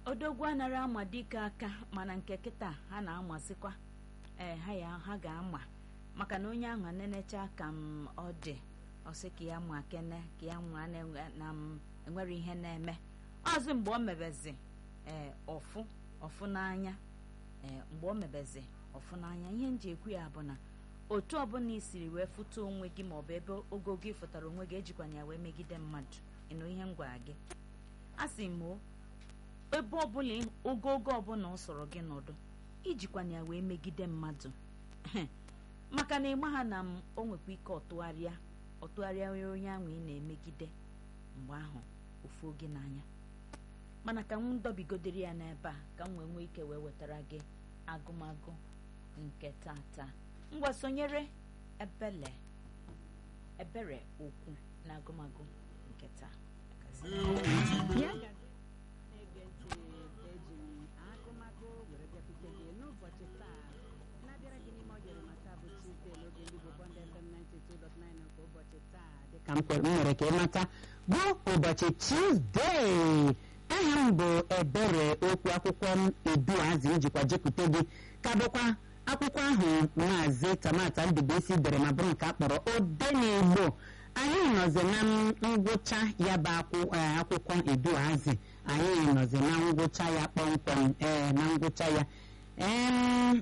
odogwu anara ama dike aka mana nke kịta ha na-amazikwa ee ha ya ha ga-ama maka na onye ahụ nenecha ka m ọ dị ọsị ka ya ma kene ka ya nwa na m enwere ihe na-eme ọzọ mgbe o mebezi ee ọfụ ọfụ n'anya ee mgbe o mebezi ọfụ n'anya ihe m ji ekwu ya bụ na otu ọbụla i siri wee fụta onwe gị maọbụ ebe ogo gị fụtara onwe gị ejikwana ya wee megide mmadụ ịnụ ihe m gwara gị a sị m o ebe ọbụla ogogo ọbụla ọ sọrọ gị nọdụ ijikwana ya wee megide mmadụ maka na ịma ha na m o nwekwa ike ọtụgharịa ọtụgharịa onye ahụ ị na-emegide mgbe ahụ ofu oge n'anya mana ka m dọbigodere ya n'ebe a ka m wee nwee ike wee wetara gị agụmagụ nke tata ngwa sonyere ebele ebere okwu na agụmagụ nke taa Ya ga- na-ege ntị eji m akụmakụ were bịakwute gị n'ụbọchị taa na-abịara gị n'ime ọjọrọ mata bụ Tuesday n'oge ndị Igbo Bond FM 92.9 nke ụbọchị taa dịka m kwe- m nwere ka ịmata bụ ụbọchị Tuesday aha m bụ ebere okwu akwụkwọ m eduazi njikwa jekwute gị ka bụkwa akwụkwọ ahụ maazị tamata ndụbụisi dere ma bụrụ nke a kpọrọ odenigbo anyị nọzi na ngwụcha ya bụ akwụ- eh, akwụkwọ eduazi anyị nọzi na ngwụcha ya kpọmkwem ee na ngwụcha ya Em,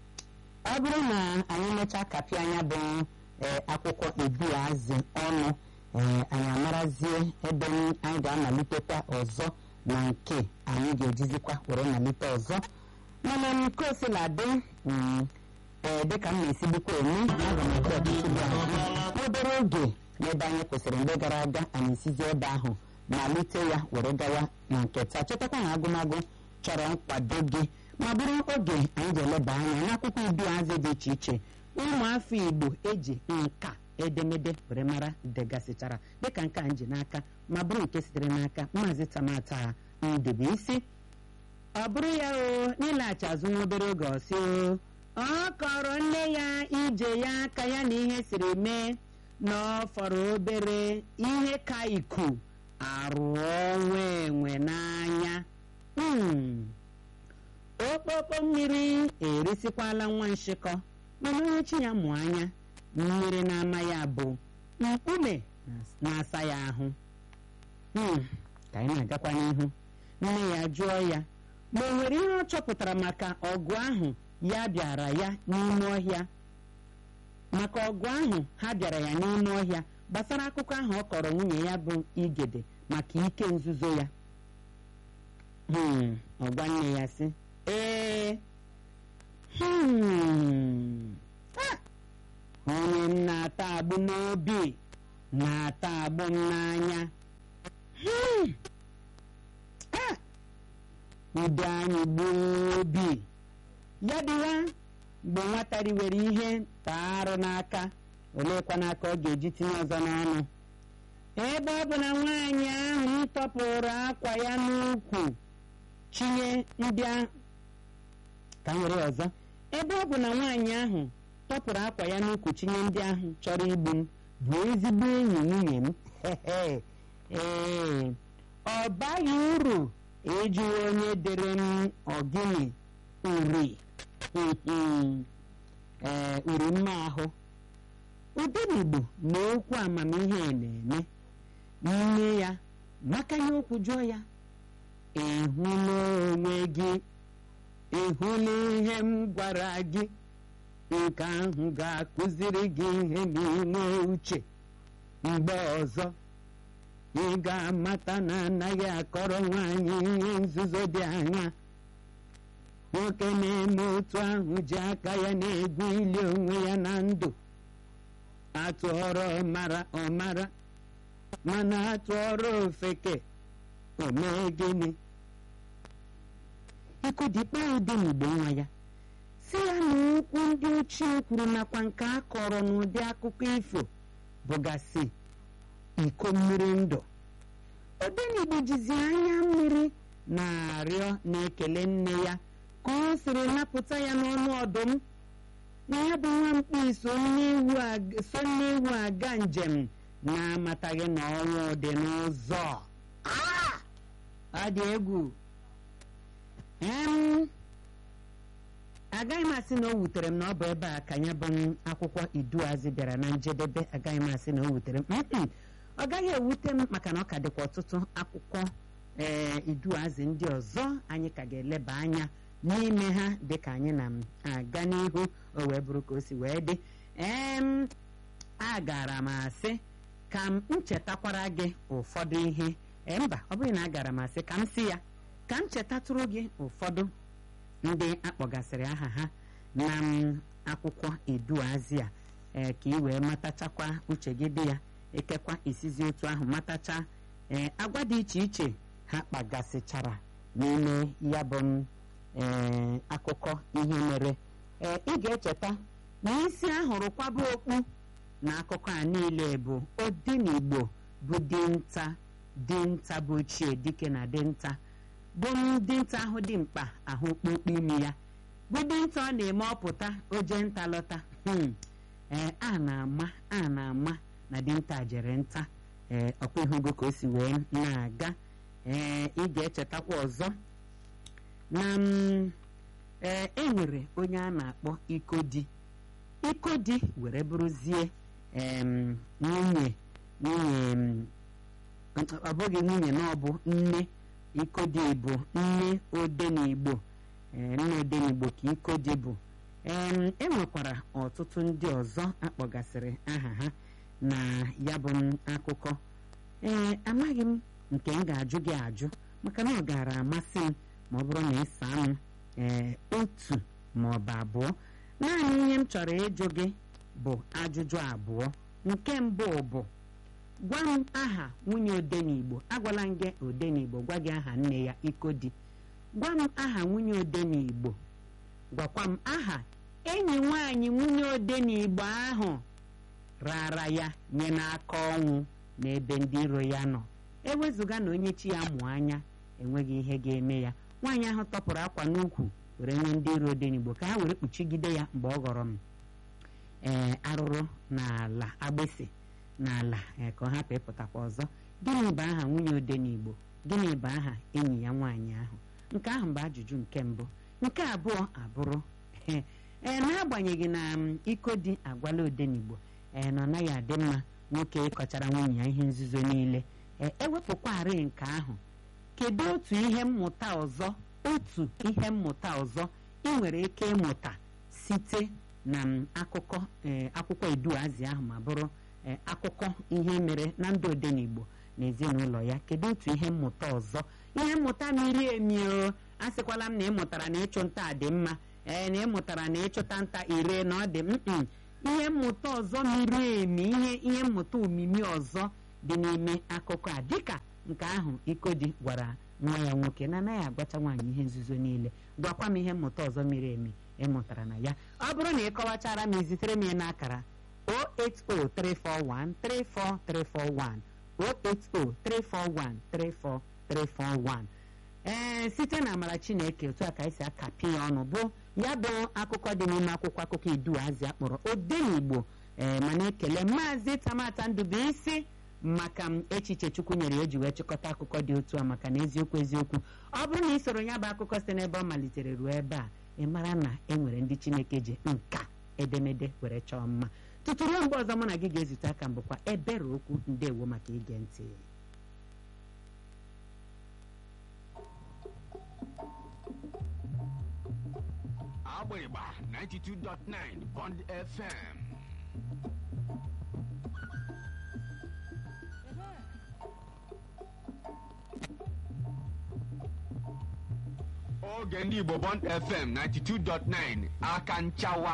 ọ bụrụ na anyị mechaa kapịa anya bụ ee, akwụkwọ eduazi ọnụ ee, anyị amarazie ebe anyị ga-amalitekwa ọzọ na nke anyị ga-ejizikwa were malite ọzọ mana nke osiladị mm, ee dịka m na-esigbukwa eme aga m ekwe ọtụtụ dị azụ obere oge n'ebe anyị kwụsịrị mgbe gara aga anyị esizi ebe ahụ malite ya were gawa na nke taa chetakwa na agụmagụ chọrọ nkwado gị ma bụrụ oge anyị ga-eleba anya n'akwụkwọ iduazị dị iche iche ụmụafọ igbo eji nka edemede were mara degasịchara dịka nke a m ji n'aka ma bụrụ nke sitere n'aka maazị tamata ndụbụisi ọ bụrụ ya o n'ịlaghachi azụ nwa obere oge ọsị o ọ kọrọ nne ya ije ya aka ya na ihe siri mee na ọ fọrọ obere ihe ka iku arụọ nwa enwe n'anya Hmm. okpokpo mmiri erisikwala nwa nshịkọ mana onye chi ya mụ anya mmiri na-ama ya bụ mkpume na-asa ya ahụ Hmm. ka anyị na-agakwa n'ihu nne ya jụọ ya ma o nwere ihe ọ chọpụtara maka ọgụ ahụ ya bịara ya n'ime ọhịa maka ọgụ ahụ ha bịara ya n'ime ọhịa gbasara akụkọ ahụ ọ kọrọ nwunye ya bụ igede maka ike nzuzo ya Hmm, ọ gwa nne ya sị ee hmm, ah, onye m na-ata agbụ n'obi na-ata agbụ m n'anya Hmm, ah, udo anyị gbuo obi ya dịwa mgbe nwata riwere ihe taa arụ n'aka oleekwa n'aka ọ ga-eji tinye ọzọ n'ọnụ ebe ọ bụ na nwaanyị ahụ tọpụrụ akwa ya n'ukwu chinye ndị ahụ ka m were ọzọ ebe ọ bụ na nwaanyị ahụ tọpụrụ akwa ya n'ukwu chinye ndị ahụ chọrọ igbu m bụ ezigbo enyi nwunye m ee ọ baghị uru ịjụwa onye dere m ọgịnị uri ee uri mma ahụ udenigbo na okwu amamihe na-eme nne ya makanye okwu jụọ ya ịhụla onwe gị ịhụla ihe m gwara gị nke ahụ ga-akụziri gị ihe n'ime uche mgbe ọzọ ị ga-amata na anaghị akọrọ nwaanyị ihe nzuzo dị anya nwoke na-eme otu ahụ ji aka ya na-egwu ili onwe ya na ndụ atụọrọ ọmara ọmara mana atụọrọ ofeke o mee gịnị ikudikpa udenigbo nwa ya si ya na okwu ndị ochie kwuru nakwa nke a kọrọ n'ụdị akụkọ ifo bụgasị iko mmiri ndụ odenigbo jizi anya mmiri na-arịọ na-ekele nne ya ka ọ siri napụta ya n'ọnụ ọdụm na ya bụ nwa mkpi so nnewu aga njem na-amataghị na ọnwụ dị n'ụzọ ọ dị egwu em agaghị m asị na o wutere m na ọ bụ ebe a ka ya bụ akwụkwọ iduazị bịara na njedebe agaghị m asị na o wutere m Mm-mm. ọ gaghị ewute m maka na ọ ka dịkwa ọtụtụ akwụkwọ ee iduazị ndị ọzọ anyị ka ga-eleba anya n'ime ha dịka anyị na-aga n'ihu o wee bụrụ ka o si wee dị em agara m asị ka m nchetakwara gị ụfọdụ ihe ee mba ọ bụghị na agara m asị ka m si ya ka m chetatụrụ gị ụfọdụ ndị akpọgasịrị aha ha na m akwụkwọ iduazị a ee ka ị wee matachakwa uche gị dị ya ekekwa isizi otu ahụ matacha ee agwa dị iche iche ha kpagasịchara n'ime ya bụ m ee akụkọ ihe mere ee ị ga-echeta na isi ahụrụ kwaba okpu na akụkọ a niile bụ odinigbo bụ dinta dinta bụ ochie dike na dinta bụ dinta ahụ dị mkpa ahụ okpokpo imi ya bụ dinta ọ na-eme ọpụta oje nta lọta hmm. ee a na-ama a na-ama na dinta jere nta ee ọkwa ihugo ka o si wee na-aga ee ị ga-echetakwa ọzọ na m ee e nwere onye a na-akpọ ikodi ikodi were bụrụzie em nwunye nwunye m, ọ bụghị nwunye na ọ bụ nne ikodi bụ nne odenigbo ee nne odenigbo ka ikodi bụ em e nwekwara ọtụtụ ndị ọzọ akpọgasịrị aha ha na ya bụ m akụkọ ee amaghị m nke m ga-ajụ gị ajụ maka na ọ gaara amasị m ma ọ bụrụ na ịsa m ee otu ma ọ bụ abụọ naanị ihe m chọrọ ịjụ gị bụ ajụjụ abụọ nke mbụ bụ gwa m aha nwunye odenigbo agwala m gị odenigbo gwa gị aha nne ya ikodi gwa m aha nwunye odenigbo gwakwa m aha enyi nwanyị nwunye odenigbo ahụ rara ya nye n'aka ọnwụ n'ebe ndị iro ya nọ ewezụga na onye chi ya mụ anya enweghị ihe ga-eme ya nwaanyị ahụ tọpụrụ akwa n'ukwu were nye ndị iro odenigbo ka ha were kpuchigide ya mgbe ọ ghọrọ m ee arụrụ n'ala agbịsị n'ala ee ka ọ hapụ ịpụtakwa ọzọ gịnị bụ aha nwunye odenigbo gịnị bụ aha enyi ya nwaanyị ahụ nke ahụ bụ ajụjụ nke mbụ nke abụọ abụrụ ee n'agbanyeghị na m iko dị agwala odenigbo ee na ọ naghị adị mma nwoke ịkọchara nwunye ya ihe nzuzo niile ee ewepụkwarị nke ahụ kedu otu ihe mmụta ọzọ otu ihe mmụta ọzọ ị nwere ike ịmụta site na m akụkọ ee akwụkwọ eduazi ahụ ma bụrụ ee akụkọ ihe mere na ndụ odenigbo na ezinụlọ ya kedu otu ihe mmụta ọzọ ihe mmụta miri emi o asịkwala m na ịmụtara na ịchụ nta dị mma ee na ịmụtara na ịchụta nta ire na ọ dị mm ihe mmụta ọzọ miri emi ihe ihe mmụta omimi ọzọ dị n'ime akụkọ a dịka nke ahụ ikodi gwara nwa ya nwoke na anaghị agwacha nwaanyị ihe nzuzo niile gwakwa m ihe mmụta ọzọ miri emi ịmụtara na ya ọ bụrụ na ị kọwachara m izitere m ya n'akara 08034134341 08034134341 ee site na amara chineke otu a ka esi akapị ya ọnụ bụ ya bụ akụkọ dị n'ime akwụkwọ akụkọ iduazi akpọrọ odenigbo ee mana ekele maazị tamata ndụbụisi maka m echiche chukwu nyere eji wee chịkọta akụkọ dị otu a maka na eziokwu eziokwu ọ bụrụ na ị soro ya bụ akụkọ site n'ebe ọ malitere ruo ebe a ị mara na e nwere ndị chineke ji nka edemede were chọọ mma tutu ruo mgbe ọzọ mụ na gị ga-ezute aka mbụkwa ebere okwu ndewo maka ige ntị Agbịrịgba 92.9 Bond FM. Oge ndị Igbo Bond FM 92.9 aka nchawa.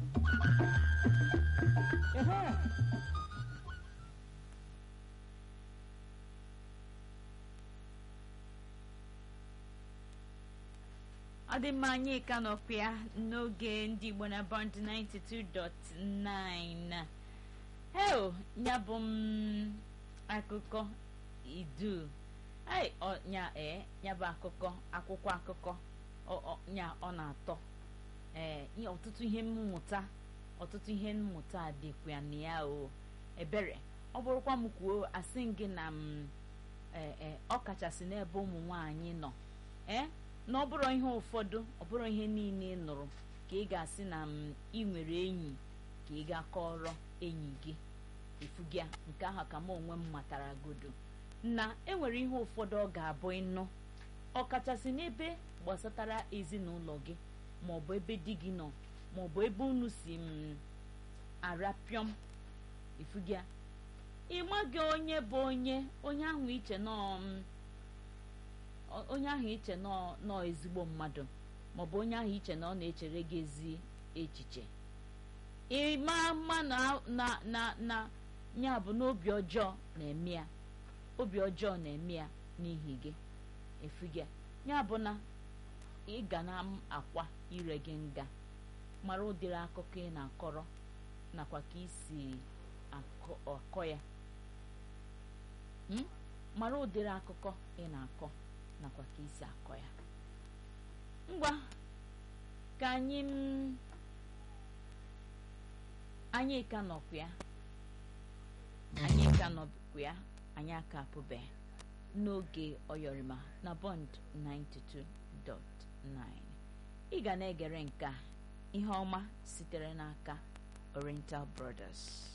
ọ dị mma anyị ka nọkwa ya n'oge ndị igbo na bond 92.9 heo ya bụ m akụkọ idu ai ọ nya ee ya bụ akụkọ akwụkwọ akụkọ ọ- ọ- nya ọ na-atọ ee ihe- ọtụtụ ihe mmụta ọtụtụ ihe mmụta dịkwa na ya o ebere ọ bụrụkwa m kwuo asị m gị na m ee ee ọ kachasị n'ebe ụmụ nwanyị nọ ee na ọ bụrụ ihe ụfọdụ ọ bụrụ ihe niile ị nụrụ ka ị ga-asị na m ị nwere enyi ka ị gaa kọrọ enyi gị efugia nke ahụ ka m onwe m matara godo na enwere ihe ụfọdụ ọ ga-abụ ịnụ ọkachasị n'ebe gbasatara ezinụlọ gị maọbụ ebe di gị nọ maọbụ ebe unu si m arapịọm efugia ịmaghị onye bụ onye onye ahụ iche nọ m onye ahụ iche nọ nọ ezigbo mmadụ maọbụ onye ahụ iche na ọ na-echere gị ezi echiche ịma mma na na na na ya bụ n'obi ọjọọ na-eme ya obi ọjọọ na-eme ya n'ihi gị efugia ya bụ na ị ga na akwa ire gị nga mara ụdịrị akụkọ ị na-akọrọ nakwa ka isi akọ ya mara ụdịrị akụkọ ị na-akọ nakwa ka isi akọ ya ngwa ka anyị anyị ka nọkwa ya anyị ka nọkwa ya anyị aka apụbeghị n'oge ọyọrịma na bond 92.9 ị ga na-egere nke a ihe ọma sitere n'aka oriental brothers